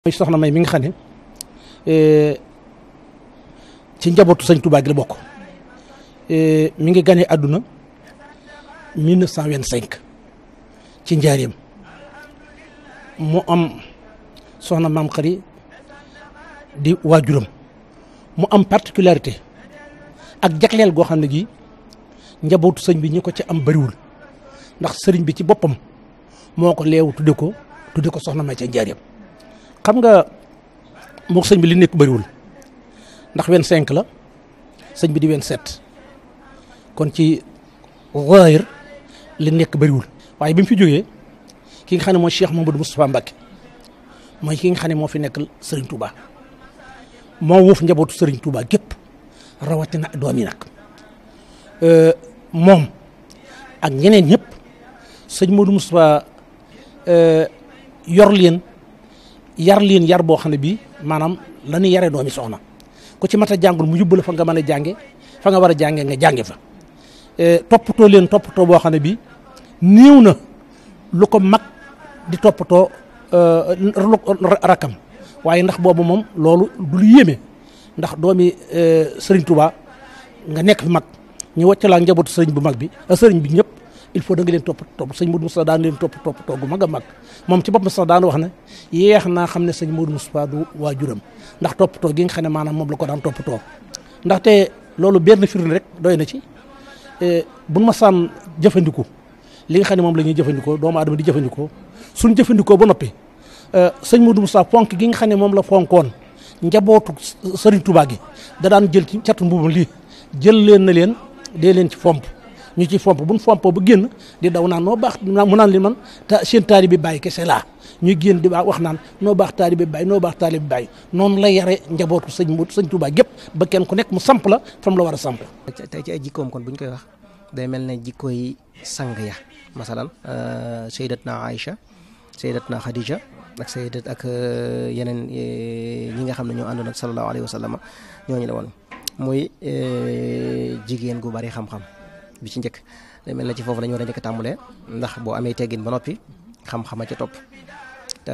mooy soxna may mi nga xam ne ci njabootu sëñ Touba gi la bokk mi ngi ganee àdduna 1925 ci njaareem mu am soxna maam xari di waajuram mu am particularité ak jagleel goo xam ne gi njabootu sëñ bi ñi ko ci am bëriwul ndax sëriñ bi ci boppam moo ko leewu tudde ko tudde ko soxna may ca njaareem xam nga mook sëñ bi li nekk bëriwul ndax 25 la sëñ bi di 27 kon ci zaahir li nekk bëriwul waaye bi mu fi jógee ki nga xam ne mooy Cheikh Mamadou Moustapha Mbacké mooy ki nga xam ne moo fi nekk Serigne Touba moo wuuf njabootu Serigne Touba gépp rawatina doom yi nag moom ak ñeneen ñëpp sëñ Mamadou Moustapha yor leen yar leen yar boo xam ne bii maanaam la ñuy yaree doomi soxna ku ci mat a jàngul mu yóbbu la fa nga mën a jànge fa nga war a jànge nga jànge fa toppatoo leen toppatoo boo xam ne bii néew na lu ko mag di toppatoo rakam waaye ndax boobu moom loolu du lu yéeme ndax doomi Serigne Touba nga nekk fi mag ñu wàcc laa njabootu sëriñ bu mag bi sëriñ bi ñëpp il faut da nga leen topp topp sëñ Modou Moustapha daan leen topp topp toog gu mag a mag moom ci boppam sax daan wax ne yeex naa xam ne sëñ Modou Moustapha du waajuram ndax toppatoo gi nga xam ne maanaam moom la ko daan toppatoo ndaxte loolu benn firnde rek doy na ci buñ ma saan jëfandiku li nga xam ne moom la ñuy jëfandikoo doomu aadama di jëfandikoo suñ jëfandikoo ba noppi sëñ Modou Moustapha fonk gi nga xam ne moom la fonkoon njabootu sëriñ Touba gi da daan jël ci catu mbubam lii jël leen na leen dee leen ci fomp ñu ci fomp buñ fompoo ba génn di daw naan noo baax mu naan li man ta seen taali bi bàyyi kese laa ñuy génn di wax naan noo baax taali bi bàyyi noo baax taali bi bàyyi noonu la yare njabootu sëñ mu sëñ Touba gépp ba kenn ku nekk mu samp la fam la war a samp tey ci ay jikkoom kon bu ñu koy wax day mel ne jikko yi sang ya masalan sayyidatna Aïcha sayyidatna Khadija ak sayyidat ak yeneen ñi nga xam ne ñoo àndoon ak sallallahu alayhi wa sallam ñooñu la woon muy jigéen gu bari xam-xam bi ci njëkk day mel na ci foofu la ñu war a njëkk tàmbulee ndax boo amee teggin ba noppi xam-xama ca topp te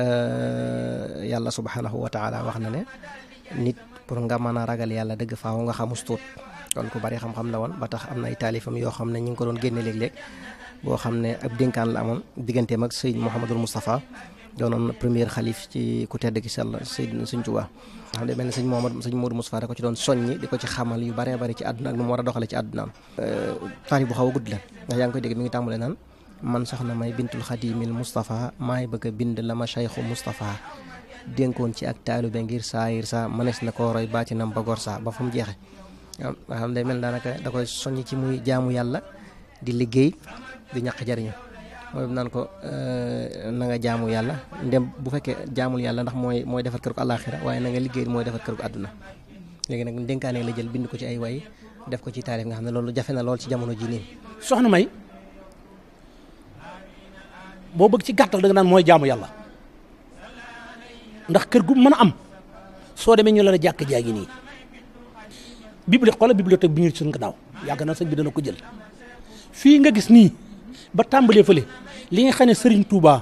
yàlla subhanahu wa taala wax na ne nit pour nga mën a ragal yàlla dëgg faaw nga xamus tuut kon ku bari xam-xam la woon ba tax am na ay taalifam yoo xam ne ñu ngi ko doon génne léeg-léeg boo xam ne ab dénkaan la amoon digganteem ak Seyd Mouhamadul Moustapha doonoon premier xalif ci ku tedd ki sell Seyd Sëñ Tuubaa xam ne mel ne sëñ Mohamad sëñ Modou Moustapha da ko ci doon soññi di ko ci xamal yu baree bari ci àdduna ak nu mu war a doxale ci àddunaam taarif bu xaw a gudd la ndax yaa ngi koy dégg mi ngi tàmbale naan man soxna may bintul xadimil Moustapha maay bëgg a bind la ma cheikhu Moustapha dénkoon ci ak taalube ngir saayir sa mënees na koo roy baatinam ba gor sa ba fa mu jeexe nga xam day mel daanaka da koy soññ ci muy jaamu yàlla di liggéey di ñaq jariñu mooy naan ko na nga jaamu yàlla ndem bu fekkee jaamul yàlla ndax mooy mooy defar kër ko àllaaxira waaye na nga liggéey mooy defar kër ko àdduna léegi nag dénkaane la jël bind ko ci ay way def ko ci taarif nga xam ne loolu jafe na lool ci jamono ji nii soxna may boo bëgg ci gàttal da nga naan mooy jaamu yàlla ndax kër gu mën a am soo demee ñu la la jàkk jaa ngi nii bibli xoola bibliothèque bi ñu suñ ko daaw yàgg na sëñ bi dana ko jël fii nga gis nii ba tàmbalee fële li nga xam ne Serigne Touba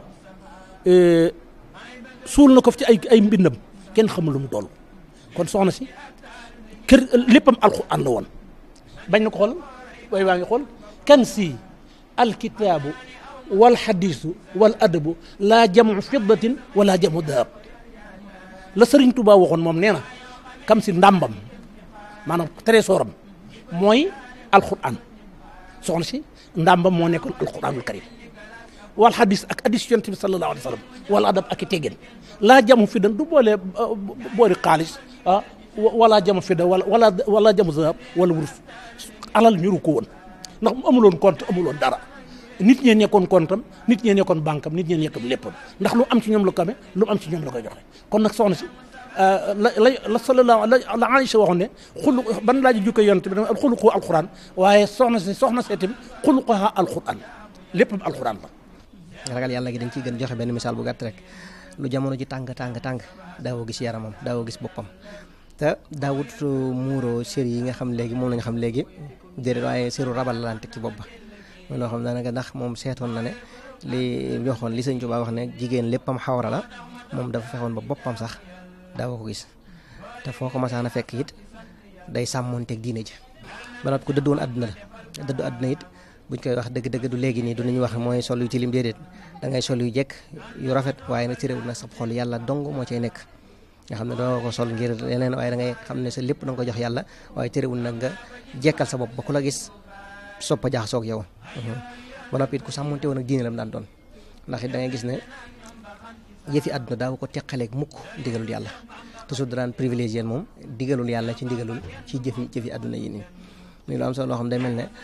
suul na ko fi ci ay ay mbindam kenn xamul lu mu toll kon soxna si kër léppam alxuraan la woon bañ na ko xool way waa ngi xool kan si alkitaabu wal xadiisu wal adabu laa jamu fiddatin wala jamu dahab la Serigne Touba waxoon moom nee na kam si ndàmbam maanaam trésoram mooy alxuraan soxna si ndàmbam moo nekkoon alquranul karim wal hadis ak hadis yonent bi sallallahu alayhi wa sallam wala adab ak i teggin laa jamu fi dan du boole boori xaalis ah wala jamu fi da wala wala wala jamu zahab wala wurus alal ñuru ko woon ndax mu amuloon compte amuloon dara nit ñee nekkoon comptam nit ñee nekkoon banque am nit ñee nekkoon léppam ndax lu am ci ñoom la ko amee lu am ci ñoom la koy joxe kon nag soxna si la la la sallallahu la Aïcha waxoon ne xulu ban laa ji jukko yonent bi dama xuluqu alquran waaye soxna si soxna si itam xuluquha alquran léppam alquran la ragal yàlla gi dañ ciy gën joxe benn misaal bu gàtt rek lu jamono ji tàng tàng tàng daawoo gis yaramam daawoo gis boppam te daawut muuroo sér yi nga xam léegi moom lañ xam léegi déedéet waaye séru rabal la daan teg ci bopp ba mooy loo xam daanaka ndax moom seetoon na ne li waxoon li sëñ Tuubaa wax ne jigéen léppam xawra la moom dafa fexoon ba boppam sax daawa ko gis te foo ko masaan a fekk it day sàmmoonteeg diine ji ba noppi ku dëddu woon àdduna la dëddu àdduna it buñ koy wax dëgg-dëgg du léegi nii du ñu wax mooy sol yu tilim déedéet da ngay sol yu jekk yu rafet waaye nag ci réew nag sa xol yàlla dong moo cay nekk nga xam ne doo ko sol ngir leneen waaye da ngay xam ne sa lépp da nga ko jox yàlla waaye terewul nag nga jekkal sa bopp ba ku la gis soppa jaxasoo ak yow ba noppi it ku sàmmonte woon ak diine la mu daan doon ndax it da ngay gis ne yëfi àdduna daaw ko teqaleeg mukk ndigalul yàlla toujours da daan privilégié moom digalul yàlla ci ndigalul ci jëfi jëfi àdduna yi nii muy lu am solo loo xam day mel ne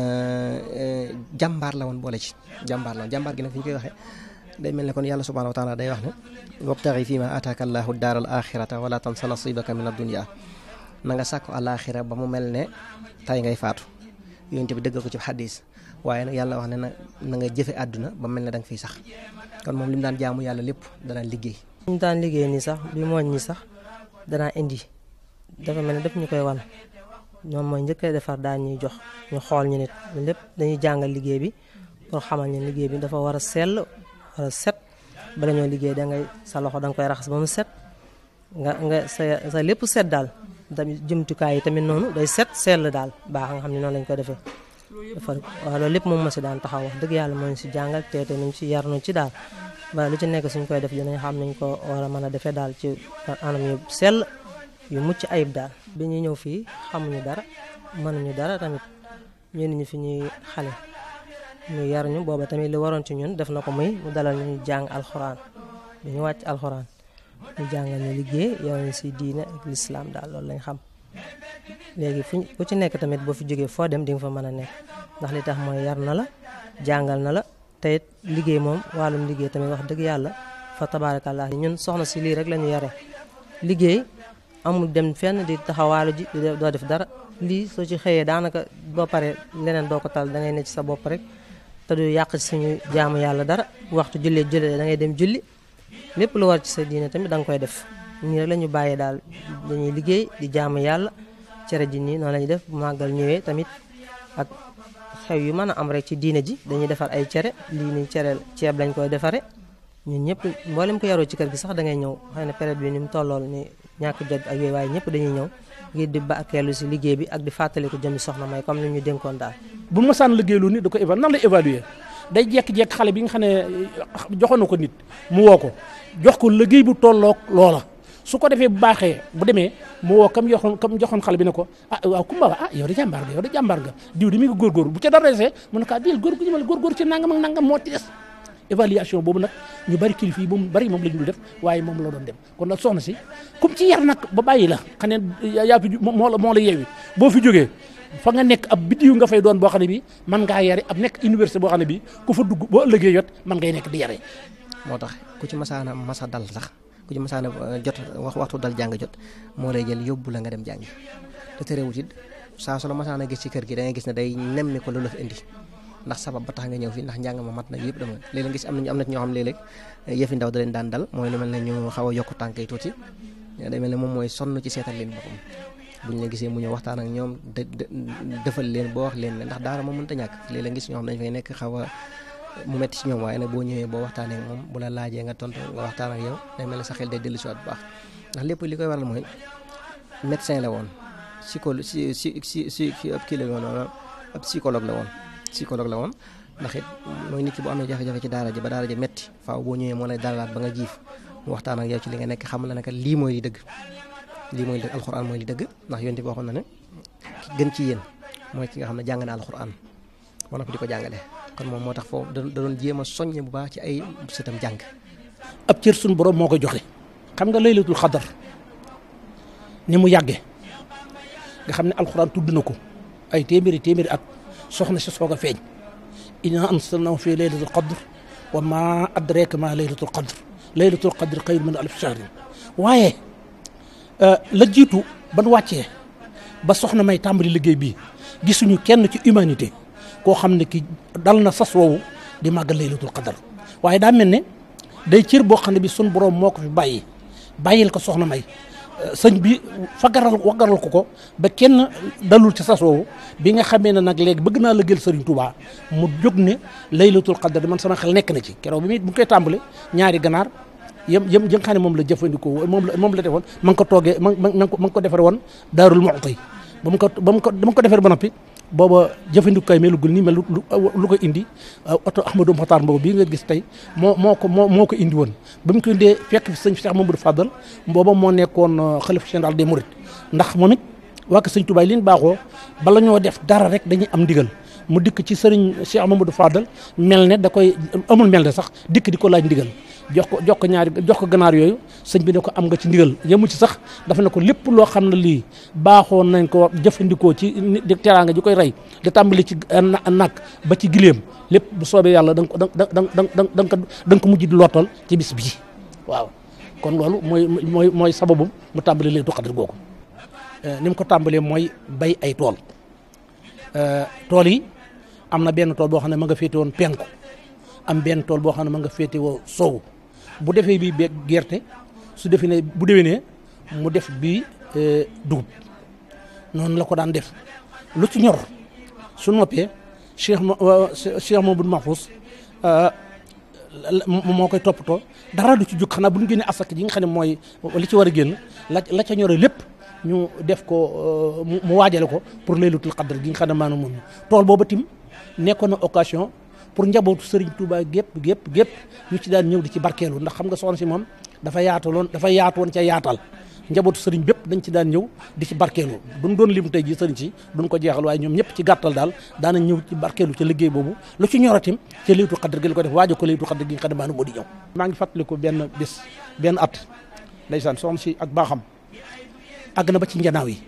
jàmbaar la woon boole ci jàmbaar la woon jàmbaar gi nag fi ñu koy waxee day mel ne kon yàlla subhanahu wa taala day wax ne wabtaxi fi ma ataaka allahu daar al axirata wala tansa nasibaka min addunia na nga sàkku alaxira ba mu mel ne tay ngay faatu yonent bi dëggal ko ci xadis waaye nag yàlla wax ne na na nga jëfe àdduna ba mel ne da nga fiy sax kon moom li mu daan jaamu yàlla lépp danaan liggéey ñu daan liggéey nii sax bi mooñ ñi sax danaa indi dafa mel ne def ñu koy wan ñoom mooy njëkkee defar daan ñuy jox ñu xool ñu nit lépp dañuy jàngal liggéey bi pour xamal ñu liggéey bi dafa war a sell war a set bala ñoo liggéey da ngay sa loxo da nga koy raxas ba mu set nga nga sa sa lépp set daal tamit jumtukaay yi tamit noonu day set sell daal baax nga xam ne noonu lañ ko defee defar waaw loolu lépp moom ma si daan taxaw wax dëgg yàlla moo ñu si jàngal teete nañ si yar nañ ci daal ba lu ci nekk suñ koy def dinañ xam nañ ko war a mën a defee daal ci anam yu sell yu mucc ayib daal bi ñuy ñëw fii xamuñu dara mënuñu dara tamit ñenn ñu fi ñuy xale ñu yar ñu booba tamit li waroon ci ñun def na ko muy mu dalal ñu jàng alxuraan bi ñu wàcc alxuraan ñu jàngal ñu liggéey yow ñu si diine ak lislaam daal loolu lañ xam léegi fu ku ci nekk tamit boo fi jógee foo dem di nga fa mën a nekk ndax li tax mooy yar na la jàngal na la te it liggéey moom wàllum liggéey tamit wax dëgg yàlla fa tabaarakallah ñun soxna si lii rek la ñu yare liggéey amul dem fenn di taxawaalu ji doo def dara lii soo ci xëyee daanaka boo paree leneen doo ko tal da ngay ne ci sa bopp rek te du yàq ci suñu jaamu yàlla dara waxtu jullee jullee da ngay dem julli lépp lu war ci sa diine tamit da nga koy def nii rek la ñu bàyyee daal dañuy liggéey di jaamu yàlla cere ji nii noonu la ñuy def bu màggal ñëwee tamit ak xew yu mën a am rek ci diine ji dañuy defar ay cere lii nii cere ceeb lañ koy defare ñun ñëpp mboolem ko yaroo ci kër gi sax da ngay ñëw xëy na période bi ni mu tollool ni ñàkk jot ak yooyu waaye ñëpp dañuy ñëw ngir di barkeelu si liggéey bi ak di fàttali ko jëmi soxna may comme ni ñu dénkoon daal bu ma saan liggéey lu nit da ko évaluer nan lay évaluer day jekk-jekk xale bi nga xam ne joxoon na ko nit mu woo ko jox ko liggéey bu tolloog loola su ko defee bu baaxee bu demee mu woo kam joxoon kam joxoon xale bi ne ko ah waaw kumba ah yow de jàmbaar nga yow de jàmbaar nga diw di mi ngi góorgóor bu ca dara desee mu ne ko diil góor gu ñëmal góorgóor ci nangam ak nangam moo ci des évaluation boobu nag ñu bari kilifa yi moom bari moom la ñu dul def waaye moom la doon dem kon nag soxna si comme ci yar nag ba bàyyi la xam ne yaa fi moo la moo la yeewi boo fi jógee fa nga nekk ab biddiw nga fay doon boo xam ne bi man ngaa yare ab nekk université boo xam ne bi ku fa dugg boo ëllëgee yot man ngay nekk di yare moo tax ku ci masaana masa dal sax ku ci masaana jot wax waxtu dal jàng jot moo lay jël yóbbu la nga dem jàngi te terewut it saa su la masaana gis ci kër gi da ngay gis ne day nemmi ko lu la fi indi ndax sabab ba tax nga ñëw fi ndax njàng ma mat na yëpp dama léeg-léeg gis am nañu am na ñoo xam léeg-léeg yëfi ndaw da leen daan dal mooy lu mel ne ñu xaw a yokk tànk yi tuuti day mel ne moom mooy sonn ci seetal leen boppam bu ñu la gisee mu ñëw waxtaan ak ñoom defal leen boo wax leen ne ndax daara moom mënta ñàkk léeg-léeg gis ñoo xam dañu fay nekk xaw a mu metti ci ñoom waaye nag boo ñëwee boo waxtaanee ak moom bu la laajee nga tontu nga waxtaan ak yow day mel ne sa xel day dellu si waat bu baax ndax lépp li koy waral mooy médecin la woon psychologue si si si si ab kii la woon ab psychologue la woon psychologue la woon ndax it mooy nit ki bu amee jafe-jafe ci daara ji ba daara ji metti faaw boo ñëwee moo lay dalalaat ba nga jiif mu waxtaan ak yow ci li nga nekk xam la ne lii mooy li dëgg lii mooy li dëgg alxuraan mooy li dëgg ndax yonent bi waxoon na ne ki gën ci yéen mooy ki nga xam ne jàng na alxuraan wala ko di ko jàngale kon moom moo tax foofu da doon jéem a soññe bu baax ci ay sëtam jàng ab cër suñu borom moo ko joxe xam nga laylatul xadar ni mu yàggee nga xam ne alxuraan tudd na ko ay téeméeri téeméeri at soxna si soog a feeñ inna anzalnahu fi laylatul qadr wa ma adraka ma laylatul qadr laylatul qadr xayru min alf shahrin waaye la jiitu ban wàccee ba soxna may tàmbali liggéey bi gisuñu kenn ci humanité koo xam ne ki dal na sas woowu di màggal laylatul qadr waaye daa mel ne day cër boo xam ne bi sun borom moo ko fi bàyyi bàyyil ko soxna may sëñ bi fagaral waggaral ko ko ba kenn dalul ci sas woowu bi nga xamee ne nag léegi bëgg naa lëggeel sëriñ Touba mu jóg ne laylatul qadr man sama xel nekk na ci keroog bi muy bu koy tàmbale ñaari ganaar yëm yëm yi nga xam ne moom la jëfandikoo moom la moom la defoon ma ngi ko toogee ma ma ma ngi ko defare woon daarul Muxti ba mu ko ba mu ko ba mu ko defare ba noppi booba jëfandikukaay melugul nii mel lu lu ko indi oto Ahmadou Mokhtar Mbow bii nga gis tey moo moo ko moo moo ko indi woon ba mu ko indee fekk fi sëñ Cheikh Mamadou Fadal booba moo nekkoon xalifa général des Mourides ndax moom it waa ko sëñ Touba li ñu baaxoo bala ñoo def dara rek dañuy am ndigal mu dikk ci sëriñ Cheikh Mamadou Fadal mel ne da koy amul mel ne sax dikk di ko laaj ndigal jox ko jox ko ñaari jox ko ganaar yooyu sëñ bi ne ko am nga ci ndigal yemu ci sax dafa ne ko lépp loo xam ne lii baaxoon nañ ko jëfandikoo ci di teraanga ji koy rey di tàmbali ci nag ba ci gileem lépp bu soobee yàlla da nga ko da nga da nga da nga ko da nga ko mujj di lootal ci bis bii waaw kon loolu mooy mooy mooy sababu mu tàmbali leen du xadar googu ni mu ko tàmbalee mooy bay ay tool tool yi am na benn tool boo xam ne ma nga féete woon penku am benn tool boo xam ne ma nga féete woo sow bu defee bii beeg gerte su defee ne bu déwénee mu def bii dugub noonu la ko daan def lu ci ñor su noppee Cheikh ma Cheikh Mamadou Mahfous moo koy toppatoo dara du ci jóg xanaa bu ñu génnee asaka ji nga xam ne mooy li ci war a génn la la ca ñore lépp ñu def ko mu waajale ko pour laylatul qadr gi nga xam ne maanaam moom tool booba tim nekkoon na occasion pour njabootu Serigne Touba gépp gépp gépp ñu ci daan ñëw di ci barkeelu ndax xam nga soxna si moom dafa yaataloon dafa yaatu woon ca yaatal njabootu Serigne bépp dañ ci daan ñëw di ci barkeelu duñ doon lim tey ji Serigne si duñ ko jeexal waaye ñoom ñëpp ci gàttal daal daanañ ñëw ci barkeelu ca liggéey boobu lu ci ñoratim ca laylatul qadr gi la ko def waajo ko laylatul qadr gi nga xam ne maanaam moo di ñëw maa ngi fàttaliku benn bis benn at ndeysaan soxna si ak baaxam àgg na ba ci njanaaw yi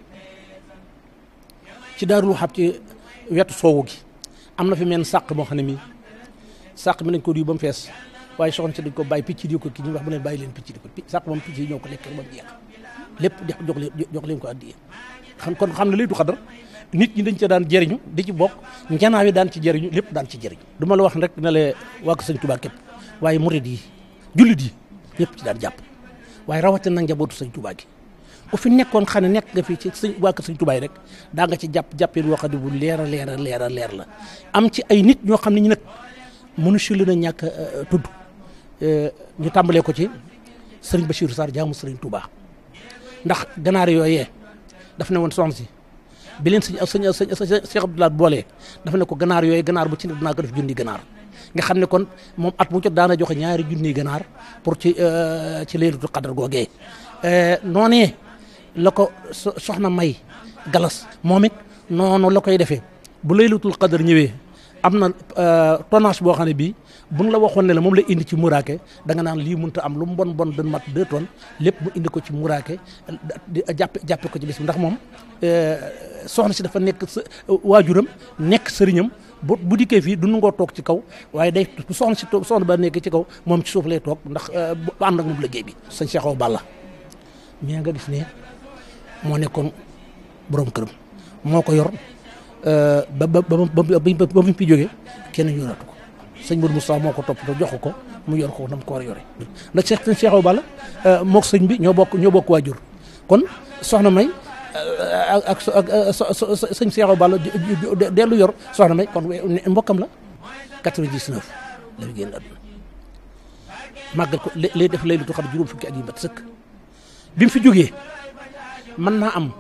ci daarul xab ci wetu soowu gi am na fi mel sàq moo xam ne mii sàq mi nañ ko duy ba mu fees waaye soxna si dañ ko bàyyi picc di ko kii ñu wax bu leen bàyyi leen picc di ko sàq moom picc yi ñoo ko lekk ba mu jeex lépp di jox leen jox leen ko addiye xam kon xam ne lay du xadar nit ñi dañ ca daan jëriñu di ci bokk njanaaw yi daan ci jëriñu lépp daan ci jëriñu du ma la wax rek ne la waa ko sëñ Tuubaa képp waaye murid yi jullit yi ñëpp ci daan jàpp waaye rawatina nag njabootu sëñ Tuubaa gi bu fi nekkoon xam ne nekk nga fi ci sëñ waa kër sëñ Tuubaa rek daa nga ci jàpp jàppee woo xam ne bu leer a leer a leer a leer la am ci ay nit ñoo xam ne ñu nag mënu si leen a ñàkk tudd ñu tàmbalee ko ci sëriñ Bachirou Sarr jaamu sëriñ Touba ndax ganaar yooyee daf ne woon soxna si bi leen sëñ sëñ sëñ Cheikh Abdoulaye boolee dafa ne ko ganaar yooyu ganaar bu ci ne dinaa ko def junni ganaar nga xam ne kon moom at mu jot daana joxe ñaari junni ganaar pour ci ci laylatul qadr googee noonee la ko soxna may galas moom it noonu la koy defee bu laylatul qadr ñëwee am na tonnage boo xam ne bii buñ la waxoon ne la moom la indi ci muraake da nga naan lii mënut a am lu mu bon bon dañ mat deux tonnes lépp mu indi ko ci muraake di jàppe jàppe ko ci bis bi ndax moom soxna si dafa nekk sa waajuram nekk sëriñam bu bu dikkee fii du nangoo toog ci kaw waaye day bu soxna si soxna ba nekk ci kaw moom ci suuf lay toog ndax bu ànd ak moom liggéey bi. sëñ Cheikh Awa Balla mais nga gis ne moo nekkoon borom këram moo ko yor. ba ba ba ba ba mu fi jógee kenn yoratu ko sëñ Modou Moustapha moo ko toppatoo jox ko mu yor ko nam ko war a yore ndax Cheikh sëñ Cheikh Awa Balla mook sëñ bi ñoo bokk ñoo bokk waajur kon soxna May ak ak sëñ Cheikh Awa Balla dellu yor soxna May kon mbokkam la 99 la fi génn àdduna màggal ko lay def lay lu xam juróom fukki at yi mat sëkk bi mu fi jógee mën naa am.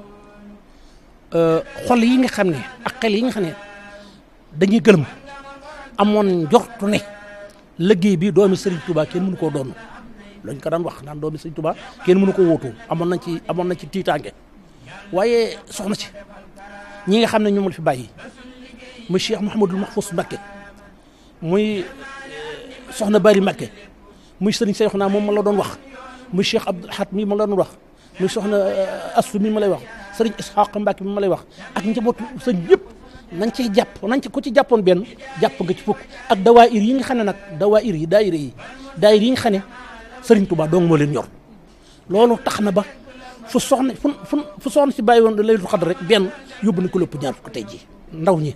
xol yi nga xam ne ak xel yi nga xam ne dañuy gëlëm amoon njortu ne liggéey bi doomi Serigne Touba kenn mënu koo doon lañ ko daan wax naan doomi Serigne Touba kenn mënu ko wóotu amoon nañ ci amoon nañ ci tiitaange waaye soxna ci ñi nga xam ne ñoom la fi bàyyi muy Cheikh Mouhamadul Mahfous Mbacké muy soxna Bari Mbacké muy Serigne Cheikhouna moom ma la doon wax muy Cheikh Abdoul Ahad mi ma la doon wax muy soxna Astou mi ma lay wax sëriñ Isxaq Mbàkke bi ma lay wax ak njabootu sëñ yëpp nañ ciy jàpp nañ ci ku ci jàppoon benn jàpp nga ci fukk ak dawaayir yi nga xam ne nag dawaayir yi daayira yi daayira yi nga xam ne sëriñ Touba dong moo leen ñor loolu tax na ba fu soxna fu fu fu soxna si bàyyi woon laylatul xadr rek benn yóbbu na ko lépp ñaar fukk tey jii ndaw ñi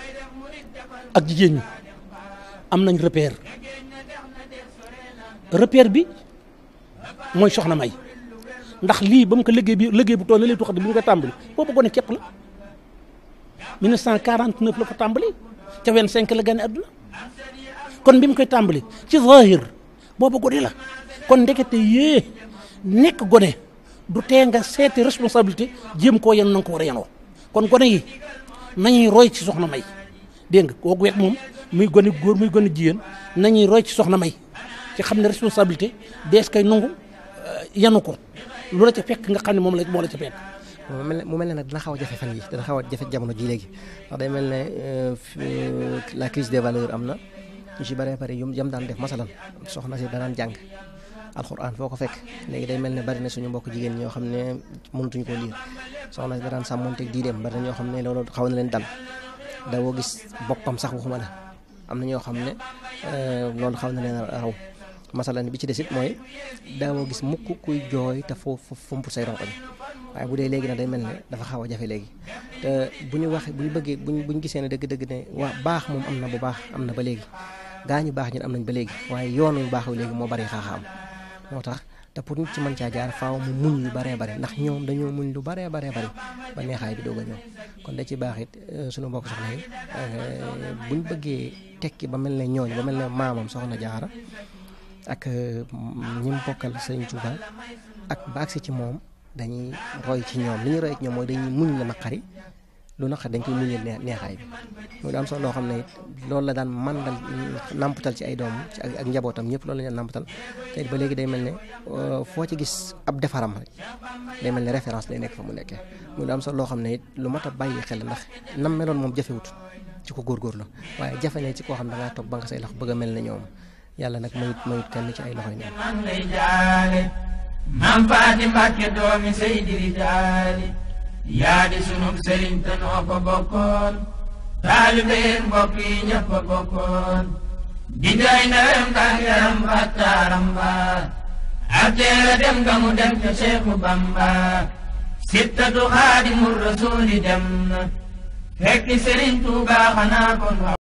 ak jigéen ñi am nañ repère repère bi mooy soxna May ndax lii ba mu ko liggéey bi liggéey bu toll na lay tuxat bi ñu koy tàmbali boobu gone képp la 1949 la ko tàmbali ca 25 la gane àdduna kon bi mu koy tàmbali ci zahir boobu gone la kon ndekete yée nekk gone du tee nga seeti responsabilité jéem koo yen na nga ko war a yenoo kon gone yi nañuy roy ci soxna may dégg nga kooku wet moom muy gone góor muy gone jigéen nañuy roy ci soxna may ci xam ne responsabilité dees koy nangu yenu ko lu la ca fekk nga xam ne moom la moo la ca fekk mu mel ne mu mel ne nag dina xaw a jafe fan yi dina xaw a jafe jamono ji léegi ndax day mel ne la crise des valeurs am na ñu ci bëree bëri yum yam daan def masalan soxna si danaan jàng alxuraan foo ko fekk léegi day mel ne bari na suñu mbokk jigéen ñoo xam ne mënatuñ koo liir soxna si danaan sàmmonteeg diideem bari na ñoo xam ne loolu xaw na leen dal dawoo gis boppam sax waxuma la am na ñoo xam ne loolu xaw na leen raw masalan bi ci des it mooy daawoo gis mukk kuy jooy te foo fomp say ronkoñ waaye bu dee léegi nag day mel ne dafa xaw a jafe léegi te bu ñu waxee bu ñu bëggee bu ñu bu ñu gisee ne dëgg-dëgg ne waa baax moom am na bu baax am na ba léegi gaa ñu baax ñun am nañ ba léegi waaye yoon yu baax wi léegi moo bari xaaxaam moo tax te pour nit ci mën caa jaar faaw mu muñ lu baree bare ndax ñoom dañoo muñ lu baree baree bari ba neexaay bi doog a ñëw kon da ci baax it suñu mbokk soxna yi buñ bëggee tekki ba mel ne ñooñ ba mel ne maamam soxna jaara ak ñi mu bokkal sëriñ Tuuba ak ba agsi ci moom dañuy roy ci ñoom li ñuy roy ci ñoom mooy dañuy muñ la naqari lu naqari dañ koy muñal neexaay bi muy daam solo loo xam ne it loolu la daan mandal nampatal ci ay doom ci ak njabootam ñëpp loolu la ñu nampatal te ba léegi day mel ne foo ci gis ab defaram rek day mel ne référence lay nekk fa mu nekkee muy daam solo loo xam ne it lu mat a bàyyi xel ndax nam meloon moom jafewut ci ko góorgóorlu waaye jafe ne ci koo xam da ngaa toog ba nga say loxo bëgg a mel ne ñoom yàlla nag mayut mayut kenn ci ay loxoy neen man lay jaale maam faati mbàkke doomi seydi rijaali yaa di sunub sëriñ te noo ko bokkoon taalibeen mbokk yi ñëpp a bokkoon di jooy ndawem tàngaram battaaram ba ak teera dem nga mu dem ca Seexu Bamba sittatu xaadimul rasuuli dem na fekki sëriñ Tuubaa xanaa kon